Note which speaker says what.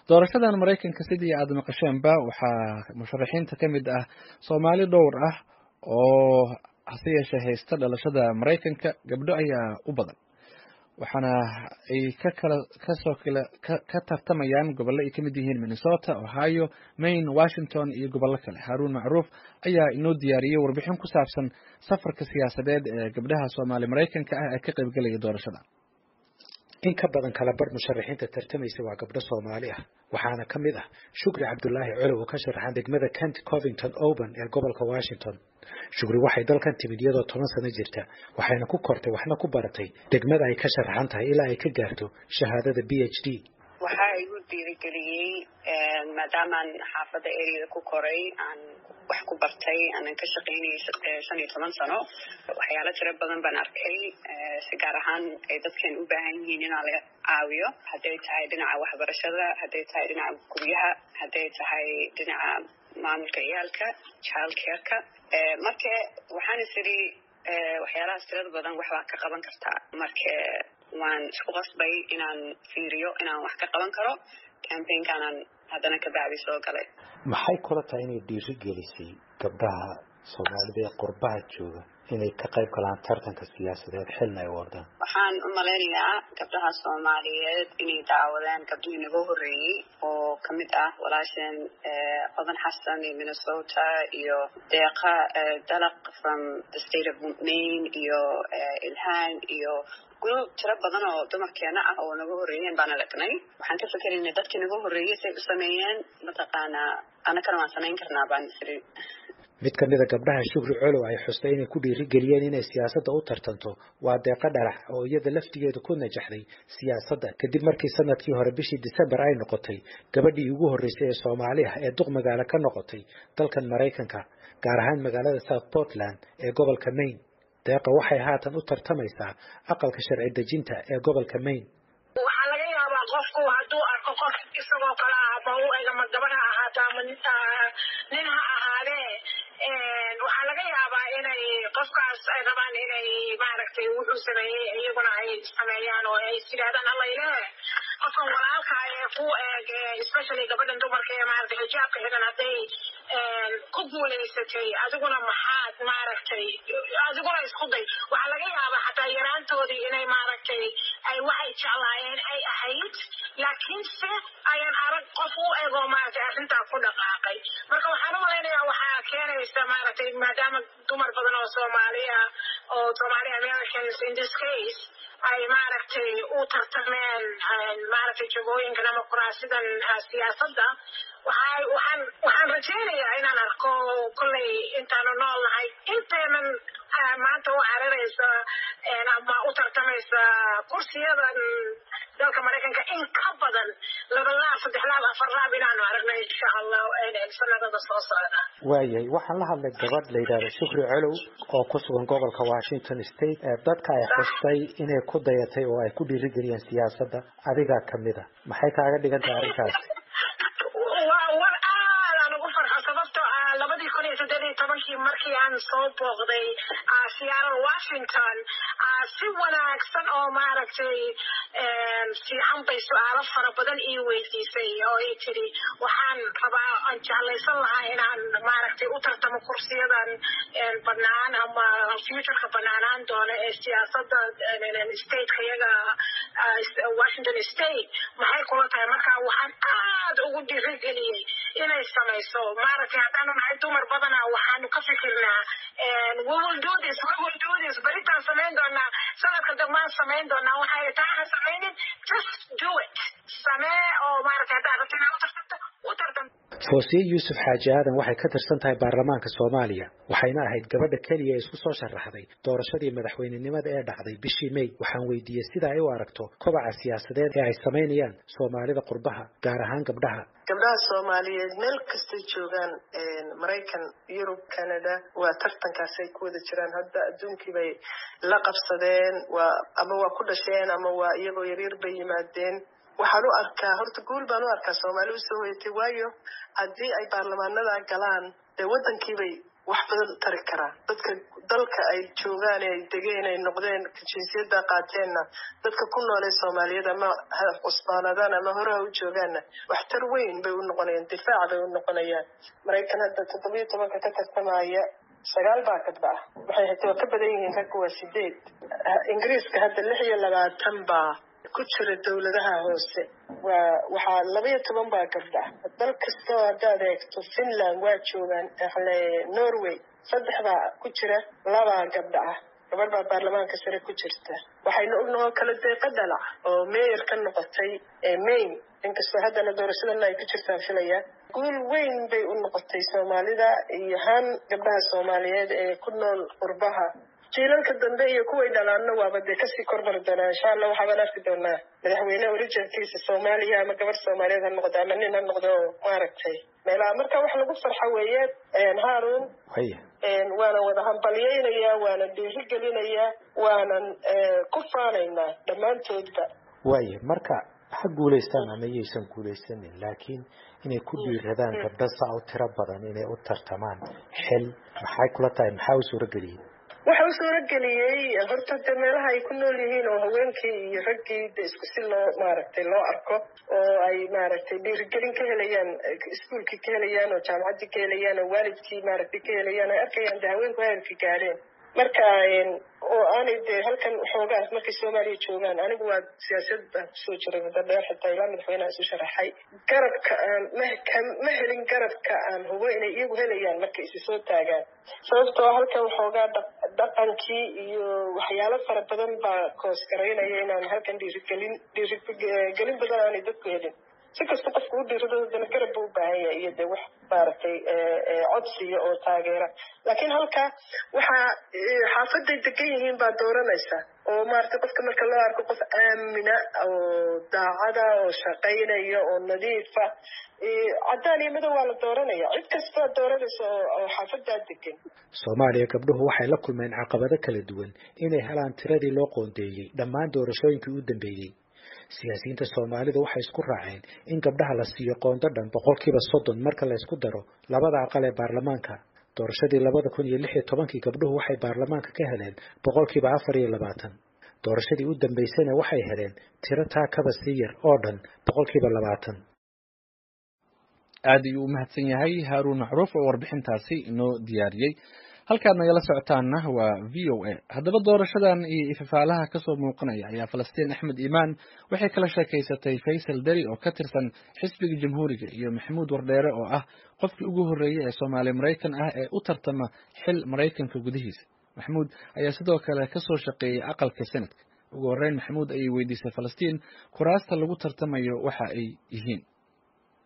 Speaker 1: doorashadan maraykanka sidii aad maqasheenba waxaa musharaxiinta ka mid ah soomaali dhowr ah oo hase yeeshee haysta dhalashada maraykanka gabdho ayaa u badan waxaana ay ka kala kasoo kala ka tartamayaan gobollo ay kamid yihiin minnesota ohio maine washington iyo gobollo kale haruun macruuf ayaa inoo diyaariyey warbixin ku saabsan safarka siyaasadeed ee gabdhaha soomaali maraykanka ah ee ka qaybgelaya doorashada
Speaker 2: in ka badan kala bar musharaxiinta tartamaysa waa gabdho soomaali ah waxaana ka mid ah shukri cabdulaahi colow oo ka sharaxan degmada kent covington oban ee gobolka washington shukri waxay dalkan timid iyadoo toban sano jirta waxayna ku kortay waxna ku baratay degmada ay ka sharaxan tahay ilaa ay ka gaarto shahaadada b h d
Speaker 3: waxaa igu dhiirigeliyey maadaamaan xaafadda areada ku koray aan wax ku bartay aanan ka shaqaynayay shan iyo toban sano waxyaalo tiro badan baan arkay si gaar ahaan ay dadkan u baahan yihiin inaa laga caawiyo hadday tahay dhinaca waxbarashada hadday tahay dhinaca guryaha hadday tahay dhinaca maamulka ciyaalka child careka marka waxaan is idhi waxyaalahaas tirada badan waxbaa ka qaban kartaa marka waan isku qasbay inaan fiiriyo inaan wax ka qaban karo campaignkaanaan haddana ka bacdi soo galay
Speaker 2: maxay kula tahay inay dhiiri gelisay gabdhaha soomaalida ee qurbaha jooga inay ka qayb galaan tartanka siyaasadeed xilna ay wadaan
Speaker 3: waxaan u malaynayaa gabdhaha soomaaliyeed inay daawadeen gabdhihii naga horreeyey oo kamid ah walaasheen odan xasan iyo minnesota iyo deeqa dalaq from the state of maine iyo ilhaan iyo group tiro badan oo dumarkeena ah oo naga horreeyeen baan aragnay waxaan ka fikeraynay dadkii naga horreeyey say u sameeyeen mataqaanaa anakana waan samayn karnaa baan isiri
Speaker 2: mid ka mid a gabdhaha shukri colow ay xustay inay ku dhiirigeliyeen inay siyaasadda u tartanto waa deeqa dhalax oo iyada laftigeedu ku najaxday siyaasadda kadib markii sanadkii hore bishii december ay noqotay gabadhii ugu horreysay ee soomaali ah ee duq magaalo ka noqotay dalkan maraykanka gaar ahaan magaalada south portland ee gobolka maine deeqa waxay haatan u tartamaysaa aqalka sharci dejinta ee gobolka maine
Speaker 4: waxaa laga yaabaa qofku hadduu arko qof isagoo kale ah ama u eg ama gabadh ha ahaato ama nin ha ahaadee waxaa laga yaabaa inay qofkaas ay rabaan inay maaragtay wuxuu sameeyey iyaguna ay sameeyaan oo ay yidhahdaan allayle qofkan walaalka ee ku eeg especially gabadhan dumarka ee maaragtay xijaabka xidan hadday ku guulaysatay adiguna maxaad maaragtay adiguna isku day waxaa laga yaabaa xataa yaraantoodii inay maaragtay ay waxay jeclaayeen ay ahayd laakiinse ayaan arag qof u ego maaragtay arrintaa ku dhaqaaqay marka waxaan u malaynayaa waxaa keenaysa maaragtay maadaama dumar badan oo soomaaliya oo somali americans in this case ay maaragtay u tartameen maaragtay jagooyinkan ama kuraasidan siyaasadda waxaa waxaan waxaan rajaynayaa inaan arko kollay intaanu nool nahay inteenan maanta u cararaysa ama u tartamaysa kursiyadan dalka maraykanka in ka badan laba laab saddex laab afar laab inaanu aragno insha allah sanadada soo socda
Speaker 2: waayahay waxaan la hadlay gabadh la yidhahdo shukri colow oo ku sugan gobolka washington state ee dadka ay xustay inay ku dayatay oo ay ku dhiirigeliyeen siyaasadda adigaa kamid a maxay kaaga dhigan tahay arrinkaasi
Speaker 4: war aadaan ugu farxo sababtoo ah labadii kun iyo saddeed iyo tobankii markii aan soo booqday seattle washington si wanaagsan oo maaragtay fiican bay su-aalo fara badan ii weydiisay oo ay tiri waxaan rabaa aan jeclaysan lahaa inaan maaragtay u tartamo kursiyadan banaan ama futureka banaanaan doona ee siyaasadda stateka iyaga washington state maxay kula tahay marka waxaan aad ugu dhiirigeliyey inay samayso maaragtay haddaanu nahay dumar badana waxaanu ka fikirnaa we will do this we will do this beritaan samayn doonaa sanadka dambaan samayn doonaa waxay tahay ha samaynin just do it samee oo maaragtay haddaad rabto inaad u tartamto u tartamto
Speaker 2: foosiye yuusuf xaaji aadan waxay ka tirsan tahay baarlamaanka soomaaliya waxayna ahayd gabadha keliya ee isku soo sharaxday doorashadii madaxweynenimada ee dhacday bishii may waxaan weydiiyey sida ay u aragto kobaca siyaasadeed ee ay samaynayaan soomaalida qurbaha gaar ahaan gabdhaha
Speaker 5: gabdhaha soomaaliyeed meel kastay joogaan maraykan yurub canada waa tartankaasay ku wada jiraan hadda adduunkii bay la qabsadeen waa ama waa ku dhasheen ama waa iyagoo yaryar bay yimaadeen waxaan u arkaa horta guul baan u arkaa soomaali usoo hoyatay waayo haddii ay baarlamaanada galaan dee waddankiibay wax badan tari karaa dadka dalka ay joogaan ay degeen ay noqdeen jinsiyadda qaateenna dadka ku noolee soomaaliyad ama ha cusbaanadaan ama hore ha u joogaanna waxtar weyn bay u noqonayaan difaac bay u noqonayaan maraykan hadda toddobiyo tobanka ka tartamaya sagaal baa kadba ah waxay hata waa ka badan yihiin ragga waa sideed ingiriiska hadda lix iyo labaatan baa ku jira dowladaha hoose waa waxaa laba iyo toban baa gabdha dal kastoo haddaad eegto finland waa joogaan ale norway saddex baa ku jira labaa gabdha ah gabadh baa baarlamaanka sare ku jirta waxaynu ognahoo kala deeqa dhalac oo meyer ka noqotay maine inkastoo haddana doorashadana ay ku jirtaan filaya guul weyn bay u noqotay soomaalida iyo haan gabdhaha soomaaliyeed ee ku nool qurbaha jiilalka dambe iyo kuway dhalaanna waaba dee kasii kormari doonaa insha allah waxaabaan arki doonaa madaxweyne originkiisa soomaaliya ama gabarh soomaaliyeed ha noqdo ama nin ha noqdo maaragtay meelaha marka wax lagu farxo weeye haarun waana wada hambalyeynayaa waana dhiiri gelinayaa waanan ku faanaynaa dhammaantoodba
Speaker 2: waaya marka ha guulaystaan ama yaysan guulaysanin laakiin inay ku dhiiradaan gabdho saa u tiro badan inay u tartamaan xil maxay kula tahay maxaa u suurageliyey
Speaker 5: waxa u suurageliyey horta de meelaha ay ku nool yihiin oo haweenkii iyo raggii de isku si loo maaragtay loo arko oo ay maaragtay dhiirigelin ka helayaan iskuolkii ka helayaan oo jaamacaddii ka helayaan oo waalidkii maaragtay ka helayaan ay arkayaan de haweenku heerkii gaadheen marka oo aanay de halkan xoogaas markay soomaaliya joogaan anigu waa siyaasad baan kusoo jiray muddo dheer xitaa ilaa madaxweyneha isu sharaxay garabka aan ma ma helin garabka aan hubo inay iyagu helayaan markay isi soo taagaan sababtoo halkan xoogaa dhaqankii iyo waxyaalo fara badan baa koos garaynaya inaan halkan dhiirigelin dhiirigelin badan aanay dadku helin si kasta qofku u dhiirado haddana garab buu u baahan yahay iyo de wax maaragtay codsiya oo taageera laakiin halka waxaa xaafaday degan yihiin baa dooranaysa oo maaragtay qofka marka loo arko qof aamina oo daacada oo shaqaynaya oo nadiifa caddaan iyo madow waa la dooranaya cid kastaa dooranaysa oo xaafadaa degan
Speaker 2: soomaaliya gabdhuhu waxay la kulmeen caqabado kala duwan inay helaan tiradii loo qoondeeyey dhammaan doorashooyinkii u dambeeyey siyaasiyiinta soomaalidu waxay isku raaceen in gabdhaha la siiyo qoondo dhan boqolkiiba soddon marka la ysku daro labada aqal ee baarlamaanka doorashadii labada kun iyo lix iyo tobankii gabdhuhu waxay baarlamaanka ka heleen boqolkiiba afar iyo labaatan doorashadii u dambaysana waxay heleen tiro taa kaba sii yar oo dhan boqolkiiba labaatan
Speaker 1: aad ayuu u mahadsan yahay haaruun macruuf oo warbixintaasi inoo diyaariyey halkaad nagala socotaanna waa v o a haddaba doorashadan iyo ifafaalaha kasoo muuqanaya ayaa falastiin axmed iimaan waxay kala sheekaysatay faysal deri oo ka tirsan xisbiga jamhuuriga iyo maxamuud wardheere oo ah qofkii ugu horreeyey ee soomaali maraykan ah ee u tartama xil maraykanka gudihiisa maxamuud ayaa sidoo kale kasoo shaqeeyey aqalka senadka ugu horreyn maxamuud ayay weydiisay falastiin kuraasta lagu tartamayo waxa ay yihiin